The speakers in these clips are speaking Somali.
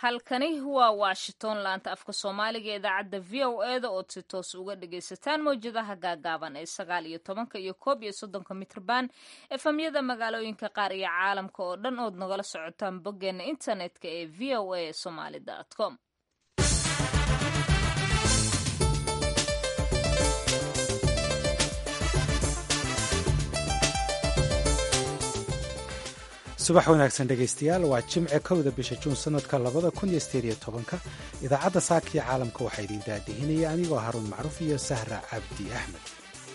halkani waa washington laanta afka soomaaliga ee idaacadda v o e da ood si toos uga dhagaysataan mawjadaha gaagaaban ee sagaal iyo tobanka iyo koob iyo soddonka mitrban efamyada magaalooyinka qaar iyo caalamka oo dhan ood nagala socotaan boggeena internetka ee v o a somaly com subax wanaagsan dhegaystayaal waa jimce kowda bisha juun sanadka labada kun iyo sideed iyo tobanka idaacadda saakiya caalamka waxaa idin daadihinaya anigoo haruun macruuf iyo sahra cabdi axmed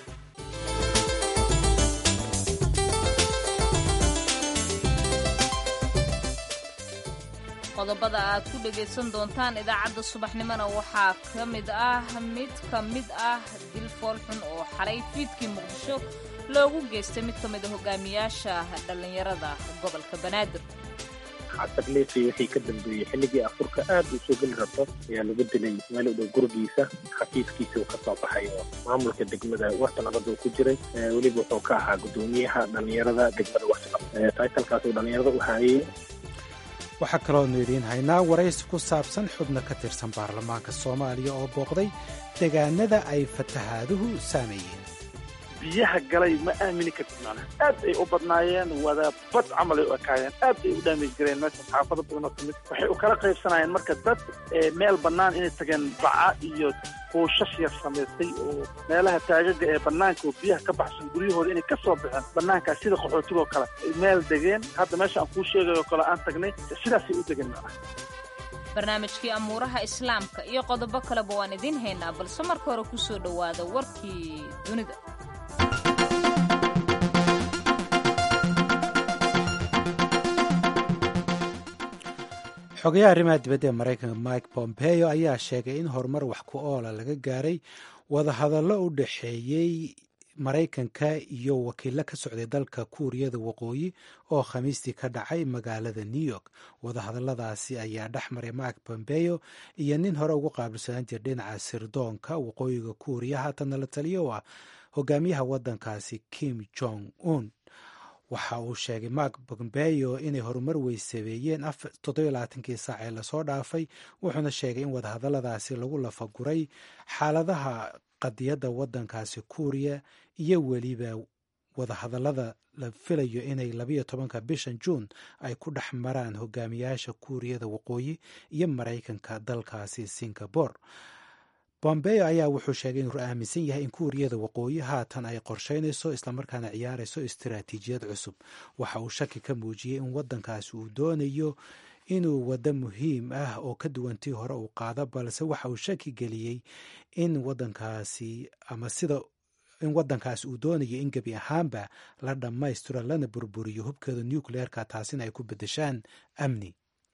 qodobada aad ku dhagaysan doontaan idaacadda subaxnimona waxaa ka mid ah mid ka mid ah dil foolxun oo xalay fiidkii muqdisho loogu geystay mid ka mid a hogaamiyaasha dhallinyarada gobolka banaadir xatarleefay wixii ka dambeeyey xilligii afurka aad uu soo geli rabto ayaa lagu dilay meel u dhow gurigiisa khafiifkiisa uu ka soo baxay oo maamulka degmada warta nabadda uu ku jiray weliba wuxuu ka ahaa guddoomiyaha dhallinyarada degmada warta taytalkaas uu dhallinyarada u haayey waxaa kaloonu idiin haynaa waraysi ku saabsan xubno ka tirsan baarlamaanka soomaaliya oo booqday degaanada ay fatahaaduhu saameeyeen biyaha galay ma aamini kartid macnaha aad ay u badnaayeen wada bad camal ay u ekaayeen aad ay u dhaamij gareen meesha xaafado badan oo kamid waxay u kala qaybsanayeen marka dad meel bannaan inay tageen baca iyo kuushash yar samaystay oo meelaha taagaga ee bannaanka oo biyaha ka baxsan guryahooda inay ka soo baxeen bannaankaas sida qaxootigoo kale ay meel degeen hadda meesha aan kuu sheegayo kale aan tagnay sidaasay u degeen macnaha barnaamijkii amuuraha islaamka iyo qodobo kaleba waan idiin haynaa balse marka hore ku soo dhowaada warkii dunida xogayaha arrimaha dibadda ee maraykanka mike pompeo ayaa sheegay in horumar wax ku oola laga gaaray wadahadallo u dhexeeyey maraykanka iyo wakiilo ka socday dalka kuuriyada waqooyi oo khamiistii ka dhacay magaalada new york wadahadalladaasi ayaa dhex maray mike pompeo iyo nin hore ugu qaabilsanaan jira dhinaca sirdoonka waqooyiga kuuriya haatanna la taliyo u ah hogaamiyaha waddankaasi kim jong un waxa uu sheegay mark pompeo inay horumar weysabeeyeen toddobalaatankii saac ee lasoo dhaafay wuxuuna sheegay in wadahadalladaasi lagu lafaguray xaaladaha qadiyadda waddankaasi kuuriya iyo weliba wadahadallada la filayo inay labayo tobanka bishan juun ay ku dhex maraan hogaamiyaasha kuuriyada waqooyi iyo maraykanka dalkaasi singabore bombeo ayaa wuxuu sheegay inuu aaminsan yahay in kuuriyada waqooyi haatan ay qorsheynayso islamarkaana ciyaarayso istaraatiijiyad cusub waxa uu shaki ka muujiyey in waddankaasi uu doonayo inuu waddo muhiim ah oo ka duwantii hore uu qaado balse waxa uu shaki geliyey in wadankaasi ama sida in waddankaasi uu doonayo in gebi ahaanba la dhammaystiro lana burburiyo hubkeeda nucleerka taasina ay ku beddeshaan amni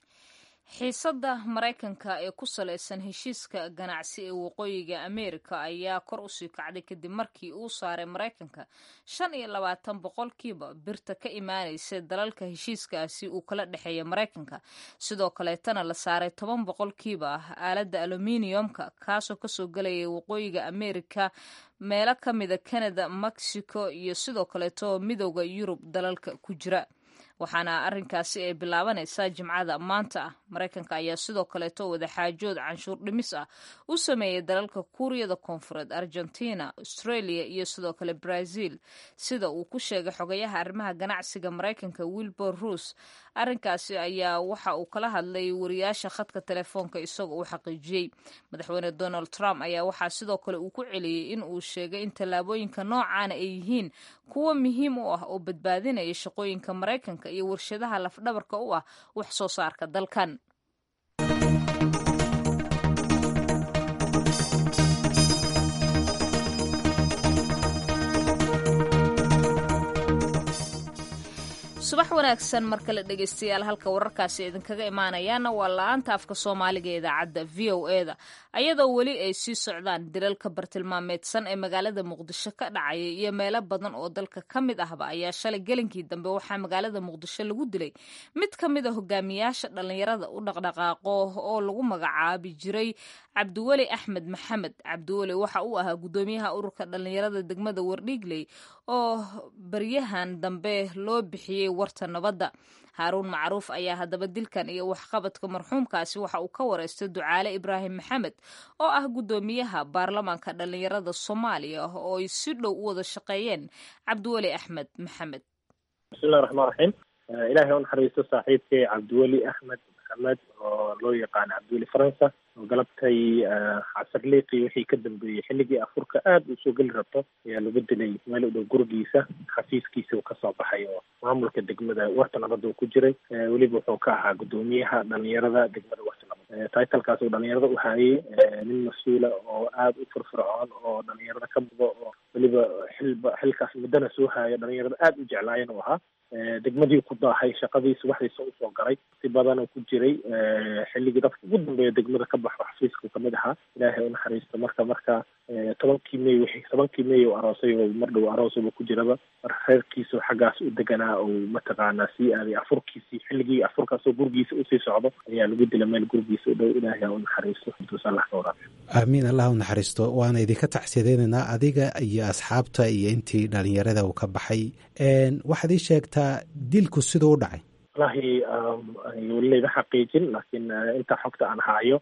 xiisadda maraykanka ee ku salaysan heshiiska ganacsi ee waqooyiga ameerika ayaa kor usii kacday kadib markii uu saaray maraykanka shan iyo labaatan boqolkiiba birta ka imaanaysa dalalka heshiiskaasi uu kala dhexeeya maraykanka sidoo kaleetana la saaray toban boqolkiiba ah aaladda aluminiumka kaasoo kasoo gelaya waqooyiga ameerika meelo ka mida canada mexico iyo sidoo kaleeto midooda yurub dalalka ku jira waxaana arrinkaasi ay bilaabanaysaa jimcada maanta ah maraykanka ayaa sidoo kaleeto wadaxaajood canshuur dhimis ah u sameeyay dalalka kuuriyada koonfureed argentina australia iyo sidoo kale brazil sida uu ku sheegay xogayaha arrimaha ganacsiga maraykanka wilbur ruus arrinkaasi ayaa waxa uu kala hadlay wariyaasha khadka telefoonka isagoo uu xaqiijiyey madaxweyne donald trump ayaa waxaa sidoo kale uu ku celiyey in uu sheegay in tallaabooyinka noocaana ay yihiin kuwo muhiim u ah oo badbaadinaya shaqooyinka maraykanka iyo warshadaha lafdhabarka u ah wax soo saarka dalkan subax wanaagsan mar kale dhegaystayaal halka wararkaasi idinkaga imaanayaana waa la-aanta afka soomaaliga ee idaacadda v o e da ayadoo weli ay sii socdaan dilalka bartilmaameedsan ee magaalada muqdisho ka dhacaya iyo meelo badan oo dalka ka mid ahba ayaa shalay gelinkii dambe waxaa magaalada muqdisho lagu dilay mid ka mid a hogaamiyaasha dhallinyarada u dhaqdhaqaaqo oo lagu magacaabi jiray cabdiweli axmed maxamed cabdiweli waxa uu ahaa guddoomiyaha ururka dhallinyarada degmada wardhiigley oo baryahan dambe loo bixiyey warta nabadda haaruun macruuf ayaa haddaba dilkan iyo waxqabadka marxuumkaasi waxa uu ka wareystay ducaale ibraahim maxamed oo ah guddoomiyaha baarlamaanka dhallinyarada soomaaliya oo ay si dhow u wada shaqeeyeen cabdiweli axmed maxamed bismillahi raxmaan raxiim ilaahay u naxariisto saaxiibkay cabdiweli axmed maxamed oo loo yaqaano cabdiweli faransa oo galabtay casarliiqii wixii ka dambeeyey xilligii afurka aada uu soo geli rabto ayaa lagu dilay meel u dhow gurigiisa xafiiskiisa uu kasoo baxay oo maamulka degmada warta nabadda uu ku jiray weliba wuxuu ka ahaa guddoomiyaha dhalinyarada degmada warta nabad titlekaas uu dhalinyarada u hayay nin mas-uula oo aada u firfircoon oo dhalinyarada ka mudo oo weliba xilba xilkaas muddana soo haya dhalinyarada aada u jeclaayeen uu ahaa degmadii ku daahay shaqadii subaxdiisa usoo galay si badanuu ku jiray xilligii dadka ugu dambeeya degmada ka baxo xafiiska kamid ahaa ilaahay unaxariisto marka marka tobankii may wixii tobankii may uu aroosay oo mar dhow aroosaba ku jiraba reerkiisu xaggaas u deganaa uu mataqaanaa sii aaday afurkiisii xilligii afurkaasoo gurigiisa usii socdo ayaa lagu dila meel gurigiisa u dhow ilaahay ha unaxariisto intuusalah ka waraabiyo aamiin allah u naxariisto waana idinka tacsiyadeynaynaa adiga iyo asxaabta iyo intii dhalinyarada uu ka baxay waxaad ii sheegtaa dilku siduu u dhacay wallahi weli layma xaqiijin laakiin inta xogta aan haayo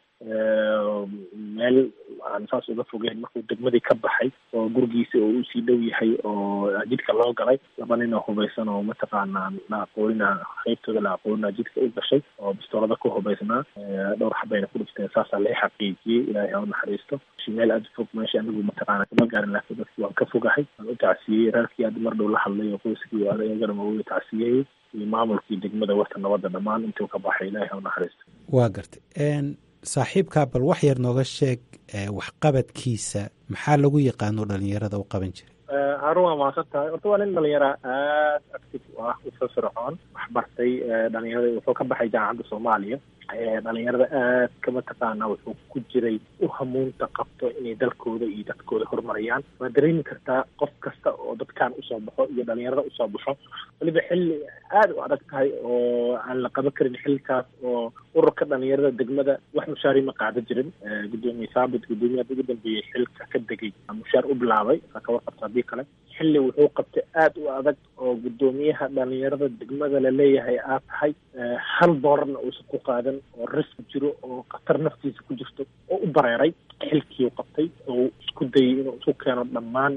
meel aan saas uga fogeyn markuu degmadii ka baxay oo gurigiisa oo usii dhow yahay oo jidka loo galay laba nin oo hubaysan oo mataqaanaa la aqoonina qeybtooda la aqoonina jidka u gashay oo bistoolada ku hubaysnaa dhowr xabayna ku dhifteen saasaa lai xaqiijiyey ilaahay ha u naxariisto meel aada fog meesha anigu mataqaana kama gaarin laakiin dadki waan ka fogahay waan u tacsiyeyey reerkii aad mar dhow la hadlay oo qoyskii adagana ma uga tacsiyeyey iyo maamulkii degmada warta nabadda dhammaan intuu ka baxay ilaahay ha u naxariisto waa gartay saaxiibkaa bal wax yar nooga sheeg waxqabadkiisa maxaa lagu yaqaano dhalinyarada u qaban jiray haarun waa mahadsan tahay horta waa nin dhalinyara aada active u ah u firfircoon wax bartay dhalinyarada wuxuu ka baxay jaamacadda soomaaliya dhalinyarada aad ka mataqaana wuxuu ku jiray u hamuunta qabto inay dalkooda iyo dadkooda horumariyaan waa dareemi kartaa qof kasta oo dadkan usoo baxo iyo dhalinyarada usoo baxo weliba xilli aada u adag tahay oo aan la qaban karin xilkaas oo ururka dhalinyarada degmada wax mushaari ma qaada jirin gudoomiye saabit guddoomiyaha ugu dambeeyey xilka ka degay mushaar u bilaabay saa ka warqabta haddii kale xilli wuxuu qabtay aada u adag oo guddoomiyaha dhalinyarada degmada laleeyahay aad tahay hal doolarna uusan ku qaadan oo risk jiro oo khatar naftiisa ku jirto oo u bareeray xilkii u qabtay oo isku dayay inuu isu keeno dhammaan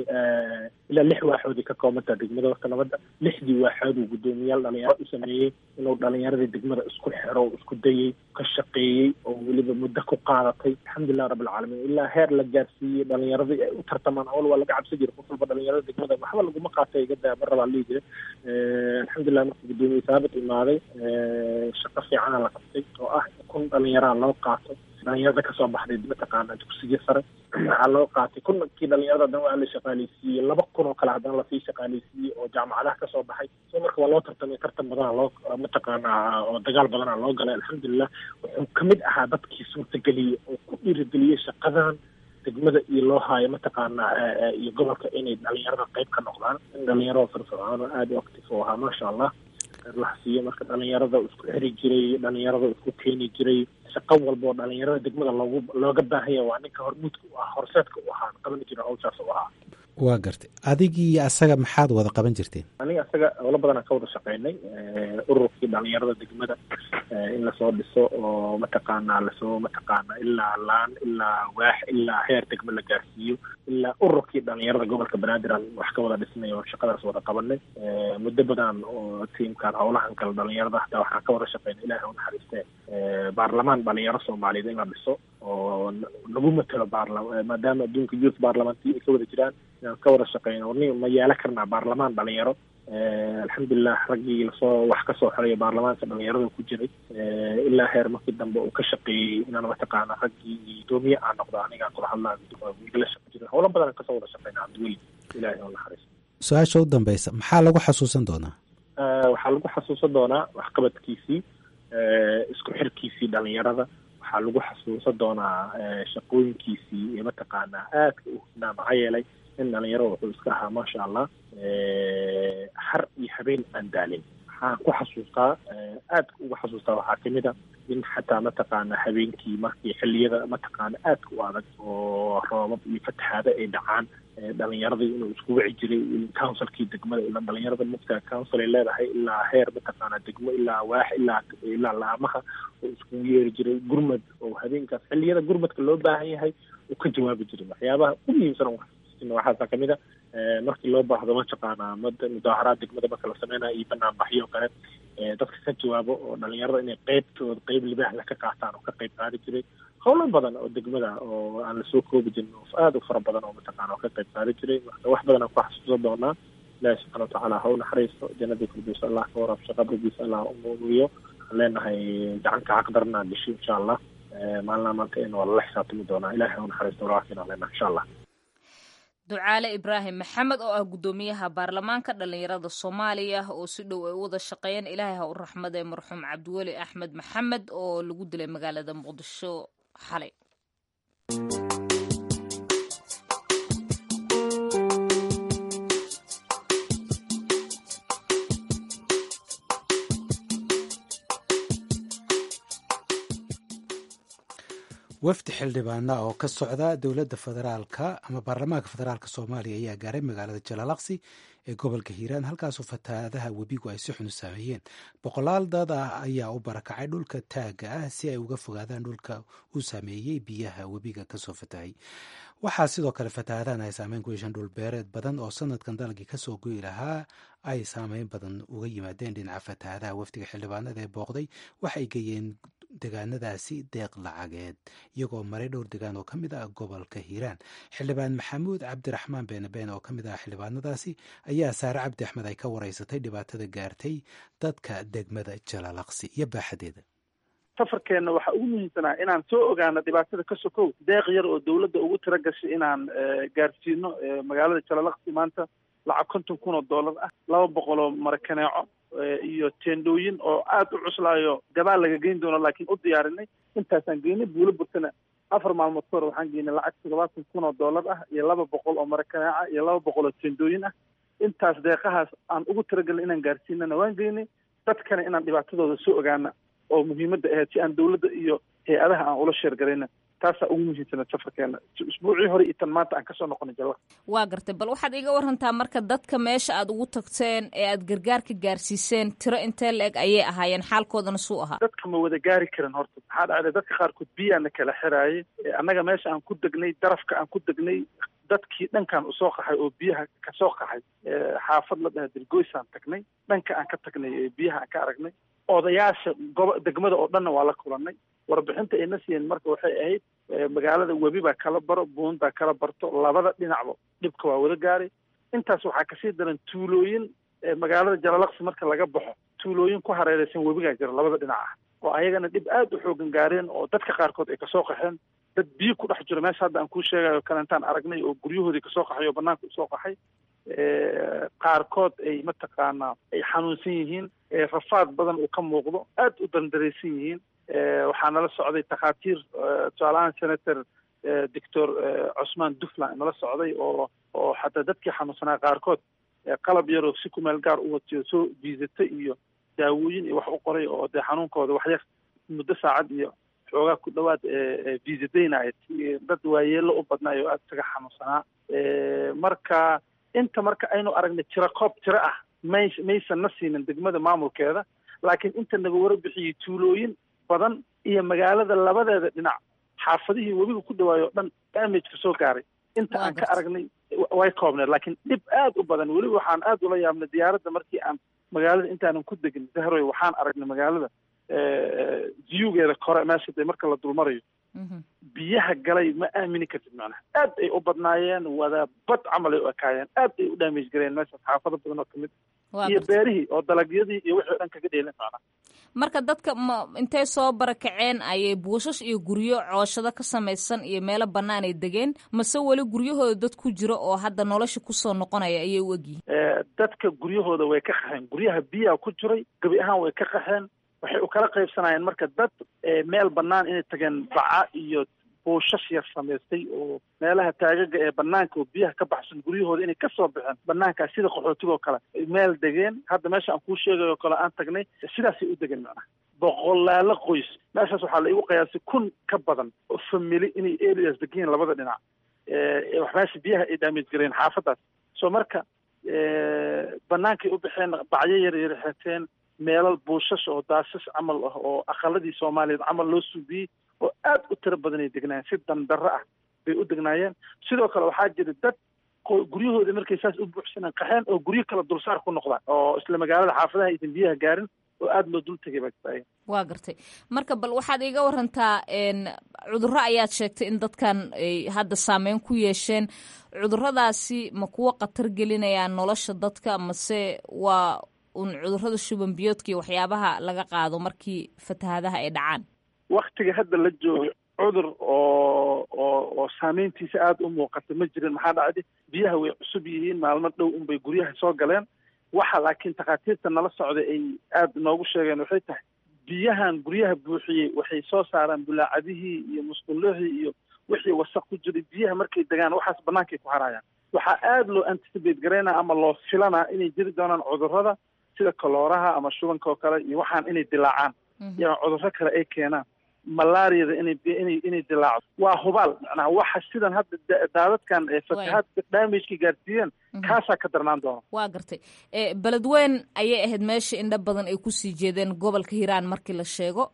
ilaa lix waaxoodii ka koobantaa degmada warka nabadda lixdii waaxood uu guddoomiyaal dhalinyaro u sameeyey inuu dhalinyaradii degmada isku xiro oo isku dayey ka shaqeeyey oo weliba muddo ku qaadatay alxamdulilah rabbilcaalamiin ilaa heer la gaarsiiyey dhalinyaradii ay u tartamaan awal waa laga cabsi jiray qof walba dhalinyarada degmada waxba laguma qaatay iga daa mar rabaa lihi jira alxamdulilah markuu guddoomiye saabit imaaday shaqo fiicana la qabtay oo ah kun dhalinyaraa loo qaato dhalinyarada kasoo baxday mataqaana dugsiga sare waxaa loo qaatay kunkii dhalinyarada haddana waa la shaqaaleysiiyey laba kun oo kale haddana lasii shaqaaleysiiyey oo jaamacadaha kasoo baxay so marka waa loo tartamay tartan badana loo mataqaana oo dagaal badana loo galay alxamdulilah wuxuu kamid ahaa dadkii suurtageliyey oo ku dhiirigeliyey shaqadan degmada iyo loo haayo mataqaana iyo gobolka inay dhalinyarada qayb ka noqdaan in dhalinyarada firfircoon oo aada u active u ahaa maasha allah laha siiyo marka dhalinyarada isku xiri jiray dhalinyarada isku keeni jiray shaqo walba oo dhalinyarada degmada loogu looga baahanya waa ninka hormuudka u ah horseedka u ahaa qaban jira hawshaas u ahaa waa gartay adigii asaga maxaad wada qaban jirteen aniga asaga howlo badan aan ka wada shaqeynay ururkii dhalinyarada degmada in lasoo dhiso oo mataqaana lasoo mataqaana ilaa laan ilaa waax ilaa heer degmo la gaarsiiyo ilaa ururkii dhalinyarada gobolka banaadir aan wax ka wada dhisnay oo shaqadaas wada qabanay muddo badan oo tiimkan howlahan kale dhalinyarada hataa waxaan ka wada shaqeynay ilahi unaxariistee baarlamaan dhalinyaro soomaaliyeed in la dhiso oo lagu matelo baarlama maadaama adduunka youth baarlamanti ay ka wada jiraan inaan ka wada shaqeyno ni ma yeelan karnaa baarlamaan dhalinyaro alxamdulilah raggii lasoo wax kasoo xoraya baarlamaanka dhalinyarada ku jiray ilaa heer markii dambe uu ka shaqeeyey inaan mataqaana raggii guddoomiye aan noqdo anigaan kula hadlaa la shaqo jiray howlo badan aan kasoo wada shaqeyna cabdiweli ilahi oo naxariis su-aasha u dambeysa maxaa lagu xasuusan doonaa waxaa lagu xasuusan doonaa waxqabadkiisii isku xirkiisii dhalinyarada waxaa lagu xasuusan doonaa shaqooyinkiisii iyo mataqaanaa aadka u hubnaa maxaa yeelay in dhalinyaro wuxuu iska ahaa maasha allah har iyo habeen aan daalin waxaan ku xasuustaa aad uga xasuustaa waxaa kamid a in xataa mataqaana habeenkii markii xilliyada mataqaana aadka u adag oo roobab iyo fatahaado ay dhacaan dhalinyaradii inuu isku wici jiray councilkii degmada ilaa dhalinyarada mugta council ay leedahay ilaa heer mataqaana degmo ilaa waax ilaa ilaa laamaha oo iskugu yeeri jiray gurmad oo habeenkaas xilliyada gurmadka loo baahan yahay uu ka jawaabi jiray waxyaabaha u muhiimsan oo waxaasa kamid a markii loo baahdo mataqaana mudaaharaad degmada marka la sameynayo iyo banaanbaxyo kale dadka ka jawaabo oo dhalinyarada inay qeybtooda qeyb libaaxla ka qaataan oo ka qeyb qaadi jiray howlo badan oo degmada oo aan lasoo koobi jirin oo aada u fara badan oo mataqaana oo ka qeyb qaadi jiray marka wax badan aan ku xasuusan doonaa ilaahi subxana watacaala ha u naxariisto jannadii firdowsa allah ka warabsho qabrigiisa allah u nuuriyo waxaan leenahay gacanka xaqdarna disho insha allah maalina maanta in waa lala xisaabtami doonaa ilahi ha u naxariisto walaalkiin aan leenahay insha allah ducaale ibraahim maxamed oo ah guddoomiyaha baarlamaanka dhallinyarada soomaaliya oo si dhow ay u wada shaqeeyeen ilaahay ha u raxmadee marxuum cabdiweli axmed maxamed oo lagu dilay magaalada muqdisho xalay wafdi xildhibaana oo ka socda dowladda federaalka ama baarlamaanka federaalka soomaaliya ayaa gaaray magaalada jalaalaqsi ee gobolka hiiraan halkaasoo fatahaadaha webigu ay si xun u saameeyeen boqolaal dad ah ayaa u barakacay dhulka taagga ah si ay uga fogaadaan dhulka uu saameeyey biyaha webiga kasoo fatahay waxaa sidoo kale fatahaadahan ay saameyn ku yeesheen dhulbeereed badan oo sanadkan dalagii kasoo goyi lahaa ay saameyn badan uga yimaadeen dhinaca fatahaadaha wafdiga xildhibaanada ee booqday waxay geeyeen degaanadaasi deeq lacageed iyagoo maray dhowr degaan oo ka mid ah gobolka hiiraan xildhibaan maxamuud cabdiraxmaan beenabeen oo ka mid ah xildhibaanadaasi ayaa saare cabdi axmed ay ka wareysatay dhibaatada gaartay dadka degmada jalaalaqsi iyo baaxadeeda safarkeenna waxaa ugu muhiimsanaa inaan soo ogaano dhibaatada ka sokow deeq yar oo dawladda ugu tira gashay inaan gaarsiino magaalada jalaalaqsi maanta lacag konton kun oo dollar ah laba boqol oo marakaneeco iyo teendhooyin oo aada u cuslaayo gabaal laga geyn doono laakiin u diyaarinay intaasaan geynay buulo burtana afar maalmood ka hor waxaan geynay lacag toddobaatan kun oo dollar ah iyo laba boqol oo marakaneeca iyo laba boqol oo teendhooyin ah intaas deeqahaas aan ugu talagelnay inaan gaarsiinana waan geynay dadkana inaan dhibaatadooda soo ogaana oo muhiimadda ahayd si aan dawladda iyo hay-adaha aan ula sheergarayna taasaa ugu muhiimsana safarkeena isbuucii hore iyo tan maanta aan kasoo noqonay jala waa gartay bal waxaad iga warantaa marka dadka meesha aad ugu tagteen ee aad gargaarka gaarsiiseen tiro intee la-eg ayay ahaayeen xaalkoodana suu ahaa dadka ma wada gaari karin horta maxaa dhacday dadka qaarkood biyaana kala xiraayay annaga meesha aan ku degnay darafka aan ku degnay dadkii dhankaan usoo qaxay oo biyaha kasoo qaxay xaafad la dhaha dirgoysaan tagnay dhanka aan ka tagnay ee biyaha aan ka aragnay odayaasha gobo degmada oo dhanna waa la kulanay warbixinta ayna siiyeen marka waxay ahayd magaalada webi baa kala baro buundaa kala barto labada dhinacba dhibka waa wada gaaray intaas waxaa kasii daran tuulooyin magaalada jalalaqsi marka laga baxo tuulooyin ku hareereysan webigaa jira labada dhinac ah oo ayagana dhib aada u xoogan gaareen oo dadka qaarkood ay kasoo qaxeen dad biyo ku dhex jiro meesha hadda aan kuu sheegayo kalentaan aragnay oo guryahoodii kasoo qaxay oo banaanka usoo qaxay qaarkood ay mataqaanaa ay xanuunsan yihiin rafaad badan uu ka muuqdo aada u dandaraysan yihiin waxaa nala socday takhaatiir tusaalahaan senator doctor cusmaan duflan nala socday oo oo xataa dadkii xanuunsanaa qaarkood qalab yaroo si kumeel gaar u watiyo soo viisata iyo daawooyin iyo wax u qoray oo dee xanuunkooda waxyar muddo saacad iyo xoogaa ku dhawaad viisadaynaya dad waayeelo u badnaay oo aada isaga xanuunsanaa marka inta marka aynu aragnay tiro koob tiro ah may maysan na siinin degmada maamulkeeda laakiin inta naga warbixiyey tuulooyin badan iyo magaalada labadeeda dhinac xaafadihii webiga ku dhawaayo o dhan damageka soo gaaray inta aan ka aragnay way koobneed laakiin dhib aada u badan weliba waxaan aada ula yaabnay diyaaradda markii aan magaalada intaanan ku degin dahroy waxaan aragnay magaalada viyugeeda kore meesha dee marka la dulmarayo biyaha galay ma aamini kartid macnaha aad ay u badnaayeen wada bad camal ay u ekaayeen aad ay u damage gareen meesha xaafado badan oo kamid iyo beerihii oo dalagyadii iyo wixii o dhan kaga dheelen macnaha marka dadka ma intay soo barakaceen ayay buushash iyo guryo cooshado ka samaysan iyo meelo bannaan ay degeen mase weli guryahooda dad ku jiro oo hadda nolosha kusoo noqonaya ayay u egyihin dadka guryahooda way ka qaxeen guryaha biyaha ku jiray gebi ahaan way ka qaxeen waxay u kala qaybsanayeen marka dad meel bannaan inay tageen baca iyo buushash yar samaystay oo meelaha taagaga ee banaanka oo biyaha ka baxsan guryahooda inay kasoo baxeen banaankaas sida qaxootigoo kale meel degeen hadda meesha aan kuu sheegayo kale aan tagnay sidaasay u degeen macnaha boqolaalo qoys meeshaas waxaa la igu qiyaasay kun ka badan oo famili inay areas degiin labada dhinac wax meesha biyaha ay daamij gareen xaafadaas so marka banaankay u baxeen bacyo yar yar xeteen meelal buushash oo daashash camal ah oo aqaladii soomaaliyeed camal loo suubiyey oo aad u tiro badan ay degnaayeen si dandarro ah bay u degnaayeen sidoo kale waxaa jira dad guryahooda markay saas u buuxsanaan qaxeen oo guryo kale dulsaar ku noqdaan oo isla magaalada xaafadaha aysan biyaha gaarin oo aada loo dul tegay baa waa gartay marka bal waxaad iiga warantaa cudurro ayaad sheegtay in dadkan ay hadda saameyn ku yeesheen cuduradaasi ma kuwa khatar gelinayaan nolosha dadka mase waa un cudurrada shuban biyoodka iyo waxyaabaha laga qaado markii fatahaadaha ay dhacaan waktiga hadda la joogo cudur oo oo oo saameyntiisa aada u muuqata ma jirin maxaa dhacday biyaha way cusub yihiin maalmo dhow unbay guryaha soo galeen waxa laakiin takhaatiirta nala socday ay aada noogu sheegeen waxay tahay biyahan guryaha buuxiyey waxay soo saaraan bulaacadihii iyo musqullihii iyo wixii wasaq ku jiray biyaha markay degaan waxaas bannaankay ku harayaan waxaa aada loo anticipate garaynaa ama loo filanaa inay jiri doonaan cudurrada sida kalooraha ama shubanka oo kale iyo waxaan inay dilaacaan iyo cudurro kale ay keenaan malaariyada inay inay inay dilaaco waa hubaal macnaha waxa sidan hadda daadadkan ee fatahaadka damageka gaarsiiyeen kaasaa ka darnaan doona waa gartay beledweyn ayay ahayd meesha indho badan ay kusii jeedeen gobolka hiiraan markii la sheego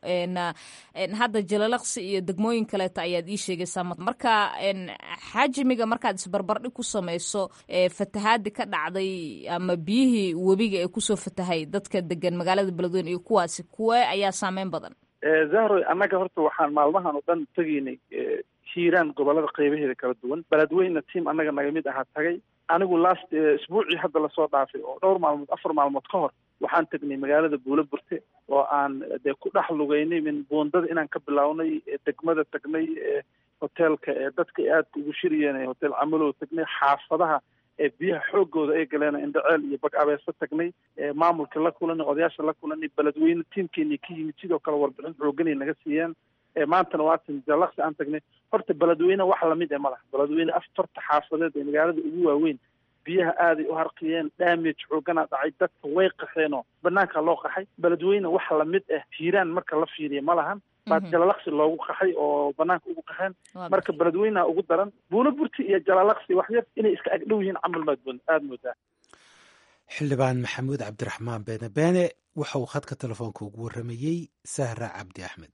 hadda jalalaqsi iyo degmooyin kaleeta ayaad ii sheegaysaa marka xajmiga markaad isbarbardhig ku samayso fatahaadi ka dhacday ama biyihii webiga ee kusoo fatahay dadka degan magaalada beledweyn iyo kuwaasi kuwee ayaa saameyn badan zahroy annaga horta waxaan maalmahan oo dhan tegaynay hiiraan gobolada qaybaheeda kala duwan beledweyna tiam annaga naga mid ahaa tagay anigu last isbuucii hadda lasoo dhaafay oo dhowr maalmood afar maalmood ka hor waxaan tegnay magaalada buulo burte oo aan dee ku dhex lugaynay min buundada inaan ka bilownay degmada tagnay hoteelka ee dadka aadka ugu shiriyeen hotel camalow tagnay xaafadaha ee biyaha xoogooda ay galeen indhaceel iyo bag abeeso tagnay maamulka la kulanay odayaasha la kulanay beledweyne tiimkeeni ka yimid sidoo kale warbixin xooganay naga siiyeen maantana waatin jalaqsi aan tagnay horta beledweyne wax lamid e ma laha beledweyne afarta xaafadeed ee magaalada ugu waaweyn biyaha aaday u harqiyeen damage xooganaa dhacay dadka way qaxeenoo banaanka loo qaxay beledweyne wax lamid ah hiiraan marka la fiiriya ma lahan baa jalalaqsi loogu qaxay oo banaanka ugu qaxeen marka beledweyneha ugu daran buulo burti iyo jalalaqsi wax yar inay iska agdhow yihiin camal maad aada moodaa xildhibaan maxamuud cabdiraxmaan beene beene waxa uu khadka telefoonka ugu warramayey sahra cabdi axmed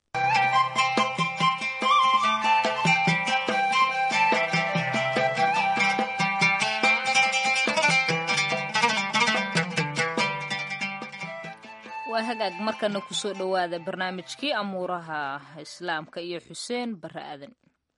waa hagaag markana kusoo dhowaada barnaamijkii amuuraha islaamka iyo xuseen bare aadan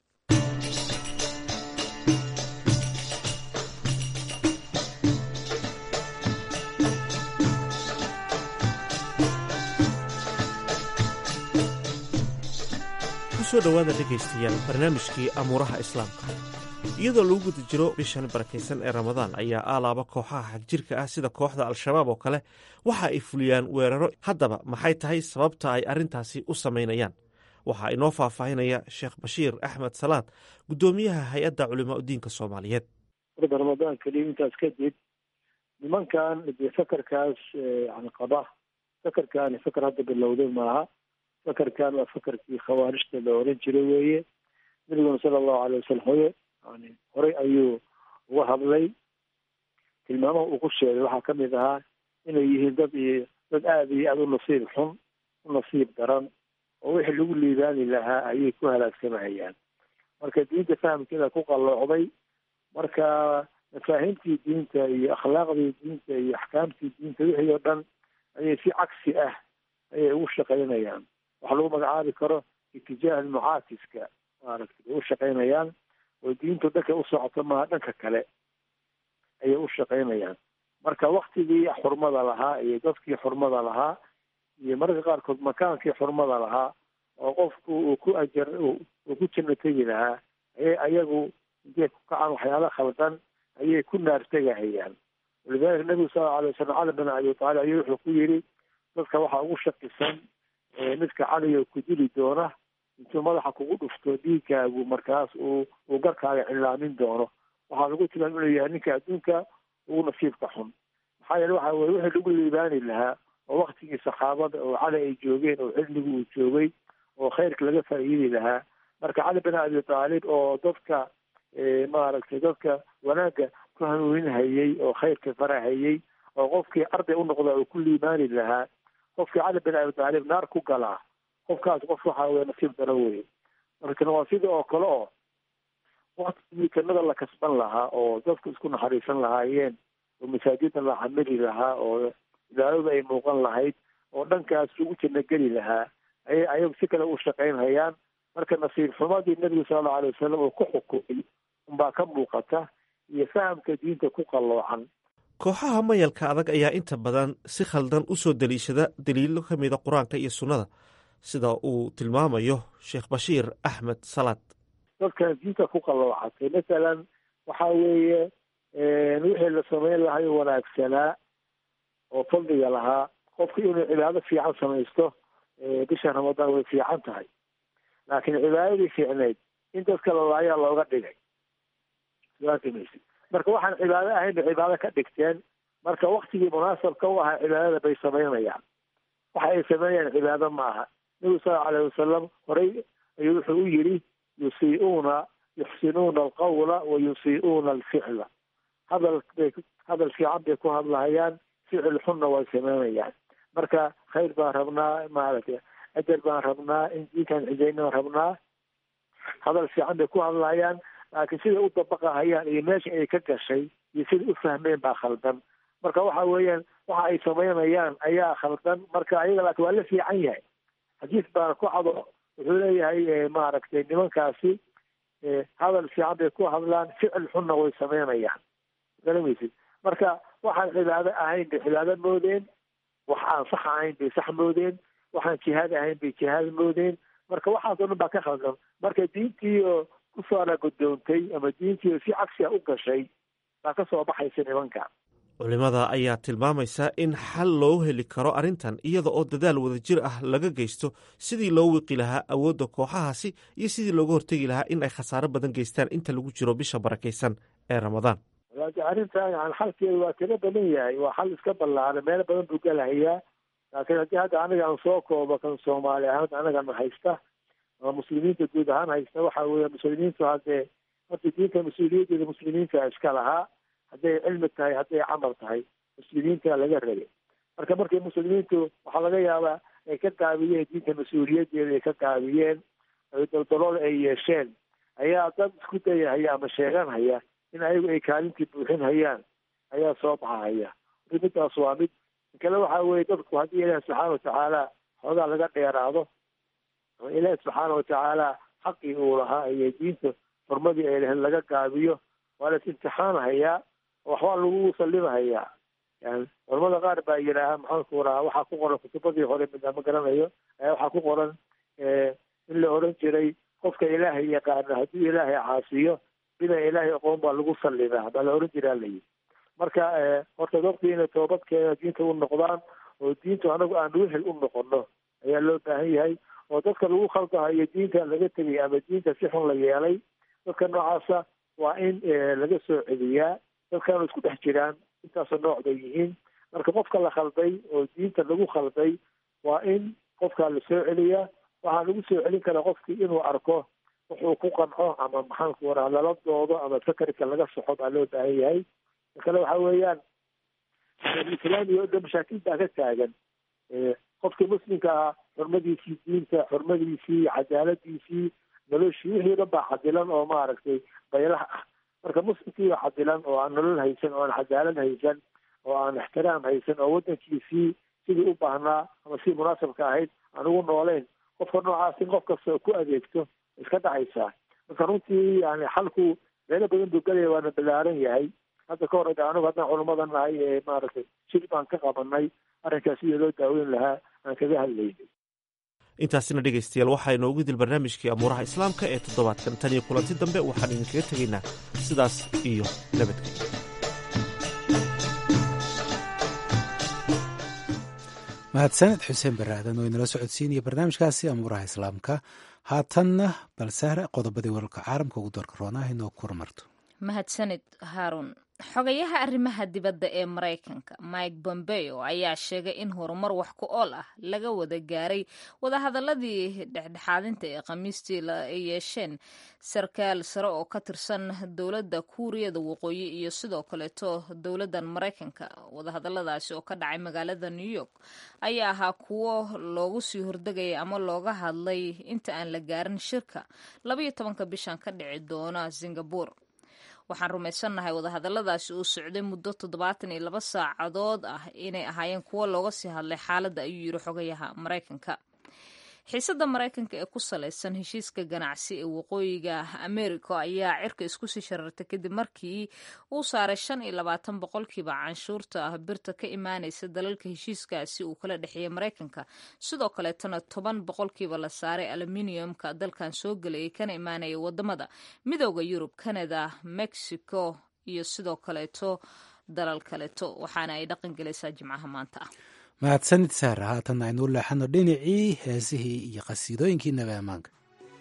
kusoo dhowaada dhegaystayaal barnaamijkii amuuraha islaamka iyadoo lagu guda jiro bishan barakaysan ee ramadaan ayaa aalaaba kooxaha xagjirka ah sida kooxda al-shabaab oo kale waxa ay fuliyaan weeraro haddaba maxay tahay sababta ay arrintaasi u samaynayaan waxaa inoo faahfaahinaya sheekh bashiir axmed salaad guddoomiyaha hay-adda culimaa udiinka soomaaliyeed warda ramadaan keliya intaas kadib nimankan dee fakarkaas yani qaba fakarkaani fakar hadda bilowday maaha fakarkan waa fakarkii khawaarijta la oran jiray weeye nabiguna sala allahu alay wasalam hoye yani horey ayuu uga hadlay tilmaamaha uu ku sheegay waxaa kamid ahaa inay yihiin dad iyo dad aada iyo aada u nasiib xun u nasiib daran oo wixii lagu liibaani lahaa ayay ku halaagsamahayaan marka diinta fahamkeeda ku qalloocday marka mafaahiimtii diinta iyo akhlaaqdii diinta iyo axkaamtii diinta wixii oo dhan ayay si cagsi ah ayay ugu shaqaynayaan waxa lagu magacaabi karo itijaah almucaakiska maaragtay bay u shaqaynayaan oo diintu dhanka u socoto maha dhanka kale ayay u shaqaynayaan marka waktigii xurmada lahaa iyo dadkii xurmada lahaa iyo mararka qaarkood makaankii xurmada lahaa oo qofku uu ku ajar uu ku janno tegi lahaa ayay ayagu intay ku kacaan waxyaala khaldan ayay ku naartegahayaan walidalika nabigu sala alay wasalam cali bin abi taalib ayuu wuxuu ku yidhi dadka waxaa ugu shakisan midka caliyo ku dili doona intuu madaxa kugu dhufto dhiigkaagu markaas uu uu garkaaga cilaamin doono waxaa lagu tilmaam inuu yahay ninka adduunka ugu nasiibka xun maxaa yeele waxa weye wixii lagu liibaani lahaa oo waktigii saxaabada oo cali ay joogeen oo cilmigu uu joogay oo khayrka laga faa'iidi lahaa marka cali bin abi taalib oo dadka maaragtay dadka wanaagga ku hanuuninhayey oo khayrka farahayey oo qofkii arday u noqda uu ku liibaani lahaa qofkii cali bin abi taalib naar ku galaa qofkaas qof waxa weye nasiib daro weye markan waa sida oo kale oo waktigii jannada la kasban lahaa oo dadku isku naxariisan lahaayeen oo masaajida la camili lahaa oo ilaaladu ay muuqan lahayd oo dhankaas lagu janno geli lahaa ayay ayagu si kale u shaqaynhayaan marka nasiib xumadii nebigu sala allau alay wasalam uu ku xukumay unbaa ka muuqata iyo fahamka diinta ku qalloocan kooxaha mayalka adag ayaa inta badan si khaldan u soo deliishada daliilo ka mida qur-aanka iyo sunnada sida uu tilmaamayo sheekh bashiir axmed salaad dadkan diinta ku qalloocatay masalan waxa weeye wixii la samayn lahayo wanaagsanaa oo fadliga lahaa qofku inuu cibaado fiican samaysto bisha ramadaan way fiican tahay laakiin cibaadadii fiicneyd in dadka lalaayaa looga dhigay maysi marka waxaan cibaado ahayn bay cibaado ka dhigteen marka waktigii munaasabka u ahaa cibaadada bay samaynayaan waxa ay samaynayaan cibaado ma aha nebigu sala alayh wasalam horey ayuu wuxuu u yidhi yusii'uuna yuxsinuuna alqawla wa yusii'uuna alficla hadal bay hadal fiican bay ku hadlahayaan ficil xunna way samaynayaan marka khayr baan rabnaa maaragtay ajar baan rabnaa in diinkan cijaynan rabnaa hadal fiican bay ku hadlayaan laakiin siday u dabaqahayaan iyo meesha ay ka gashay iyo siday u fahmeen baa khaldan marka waxa weeyaan waxa ay samaynayaan ayaa khaldan marka ayaga laakiin waa la fiican yahay xadiis baana ku cado wuxuu leeyahay maaragtay nimankaasi hadal fiican bay ku hadlaan ficil xunna way samaynayaan garamaysid marka waxaan cibaado ahayn bay cibaado moodeen wax aan sax ahayn bay sax moodeen waxaan jihaad ahayn bay jihaad moodeen marka waxaas oo dhan baa ka khaldan marka diintii oo kusoo alagodoontay ama diintii oo si cagsiga u gashay baa ka soo baxaysa nimanka culimada ayaa tilmaamaysa in xal loo heli karo arrintan iyada oo dadaal wadajir ah laga geysto sidii loo wiqi lahaa awoodda kooxahaasi iyo sidii looga hortegi lahaa in ay khasaaro badan geystaan inta lagu jiro bisha barakaysan ee ramadaan laakiin arrintan yani xalkeedu waa kaga badan yahay waa xal iska ballaaran meelo badan buu galahayaa laakiin haddii hadda aniga aan soo koobo kan soomaali ahaan anagana haysta ama muslimiinta guud ahaan haysta waxa weeye muslimiintu haddee horta diinta mas-uuliyaddeeda muslimiinta iska lahaa hadday cilmi tahay hadday camal tahay muslimiinta laga rabay marka markay muslimiintu waxaa laga yaabaa ay ka gaabiyeen diinta mas-uuliyaddeeda ay ka gaabiyeen ay daldalool ay yeesheen ayaa dad isku dayahaya ama sheeganhaya in ayagu ay kaalintii buuxin hayaan ayaa soo baxahaya marka middaas waa mid kale waxa weeye dadku haddii ilaahi subxaana watacaala xoogaa laga dheeraado oo ilaahi subxaana watacaala xaqii uu lahaa iyo diinta xurmadii ay lahayd laga gaabiyo waa las imtixaanhayaa oo waxbaa lagu sallimahayaa yani culamada qaar baa yidhaaha maxaanku rahaa waxaa ku qoran kutubadii hore mida ma garanayo ayaa waxaa ku qoran in la oran jiray qofka ilaahay yaqaano hadduu ilaahay caasiyo bina ilaahay aqoon baa lagu sallimaa baa la oran jiraa layihi marka horta dadku inay toobadkeeda diinta u noqdaan oo diintu anagu aan wehel u noqono ayaa loo baahan yahay oo dadka lagu khaldahayo diinta laga tegay ama diinta si xun la yeelay dadka noocaasa waa in laga soo celiyaa dadkaanu isku dhex jiraan intaasoo nooc bay yihiin marka qofka la khalday oo diinta lagu khalday waa in qofkaa la soo celiyaa waxaa lagu soo celin karaa qofkii inuu arko wuxuu ku qanco ama maxaanku waraa lala doodo ama fakarka laga soxo baa loo baahan yahay kale waxa weeyaan islaamiga o dhan mashaakil baa ka taagan qofkii muslimka ahaa xurmadiisii diinta xurmadiisii cadaaladiisii noloshii wixii o dhan baa xadilan oo maaragtay baylaha ah marka muslimkii baa xadilan oo aan nolol haysan oo aan cadaalad haysan oo aan ixtiraam haysan oo waddankiisii sidii u baahnaa ama sidii munaasabka ahayd aan ugu nooleyn qofka noocaas in qof kasta oo ku adeegto iska dhacaysaa marka runtii yani xalku meelo badan buu gelaya waana ballaaran yahay hadda ka hor anigu haddaan culamada nahay ee maaragtay shir baan ka qabanay arrinkaas sidii loo daaweyn lahaa aan kaga hadlaynay intaasina dhegaystayaal waxaa inoogu dil barnaamijkii amuuraha islaamka ee toddobaadkan tan iyo kulanti dambe waxaan idinkaga tegaynaa sidaas iyo nabadgelyo mahadsaned xuseen baraadan oo inala socodsiinaya barnaamijkaasi amuuraha islaamka haatanna balsahre qodobadii wararka caalamka ugu doorka roonaha inoo kuramarto mahadsanid haaruun xogayaha arrimaha dibadda ee maraykanka mike bombeo ayaa sheegay in horumar wax ku ool ah laga wada gaaray wadahadaladii dhexdhexaadinta ee khamiistii ay yeesheen sarkaal sare oo ka tirsan dowladda kuuriyada waqooyi iyo sidoo kaleeto dowladdan maraykanka wadahadaladaasi oo ka dhacay magaalada new york ayaa ahaa kuwo loogu sii hordegayay ama looga hadlay inta aan la gaarin shirka labayo tobanka bishan ka dhici doona singabore waxaan rumaysannahay wadahadaladaasi uu socday muddo toddobaatan iyo laba saacadood ah inay ahaayeen kuwo looga sii hadlay xaaladda ayuu yidhi xogayaha maraykanka xiisadda maraykanka ee ku salaysan heshiiska ganacsi ee waqooyiga america ayaa cirka isku sii sharartay kadib markii uu saaray shan iyo labaatan boqolkiiba canshuurta ah birta ka imaanaysa dalalka heshiiskaasi uu kala dhexeeyay maraykanka sidoo kaleetana toban boqolkiiba la saaray aluminiumka dalkan soo gelayay kana imaanaya wadamada midooda yurub canada mexico iyo sidoo kaleeto dalal kaleeto waxaana ay dhaqan gelaysaa jimcaha maanta ah mahadsanid saara haatan aynu u leexano dhinacii heesihii iyo qasiidooyinkii nabi ammaanka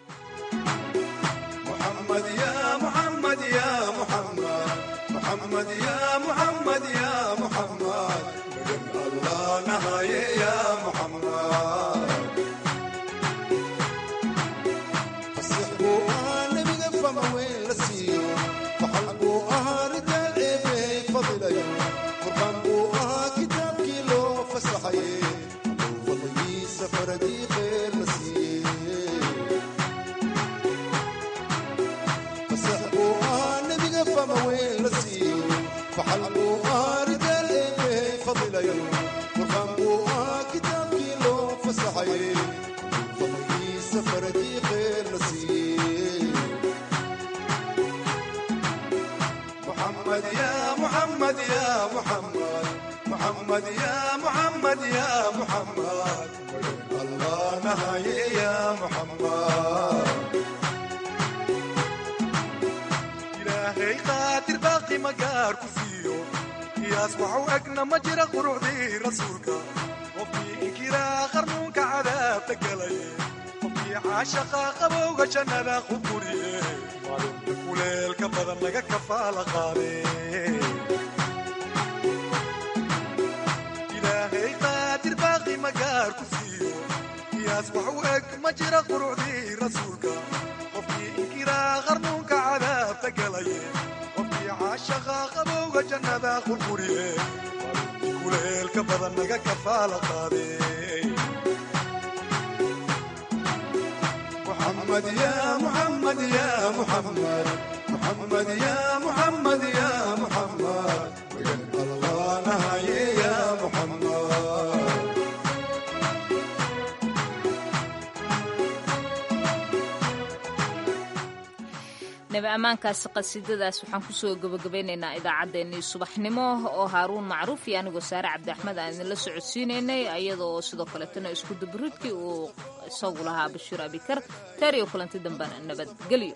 nabi ammaankaasi qasiidadaas waxaan kusoo gabagabeynaynaa idaacaddeenii subaxnimo oo haaruun macruuf iyo anigoo saare cabdi axmed aan idinla socodsiinaynay iyadoo sidoo kaleetana isku dabaridkii uu isagu lahaa bashiir abikar taariyo kulanti dambena nabadgelyo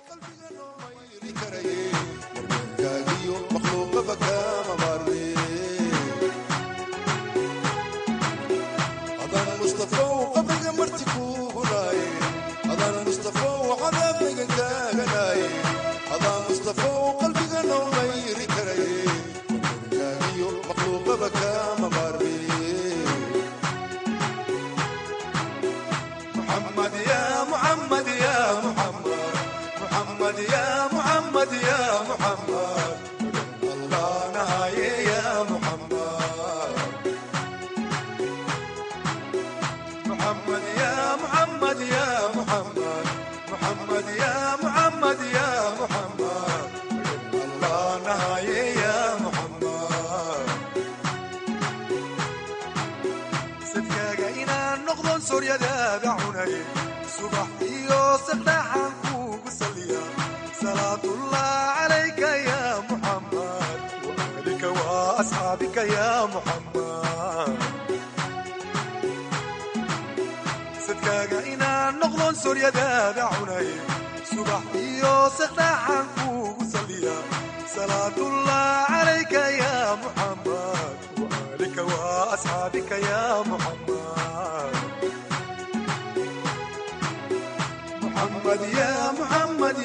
محمد محمد يا محمد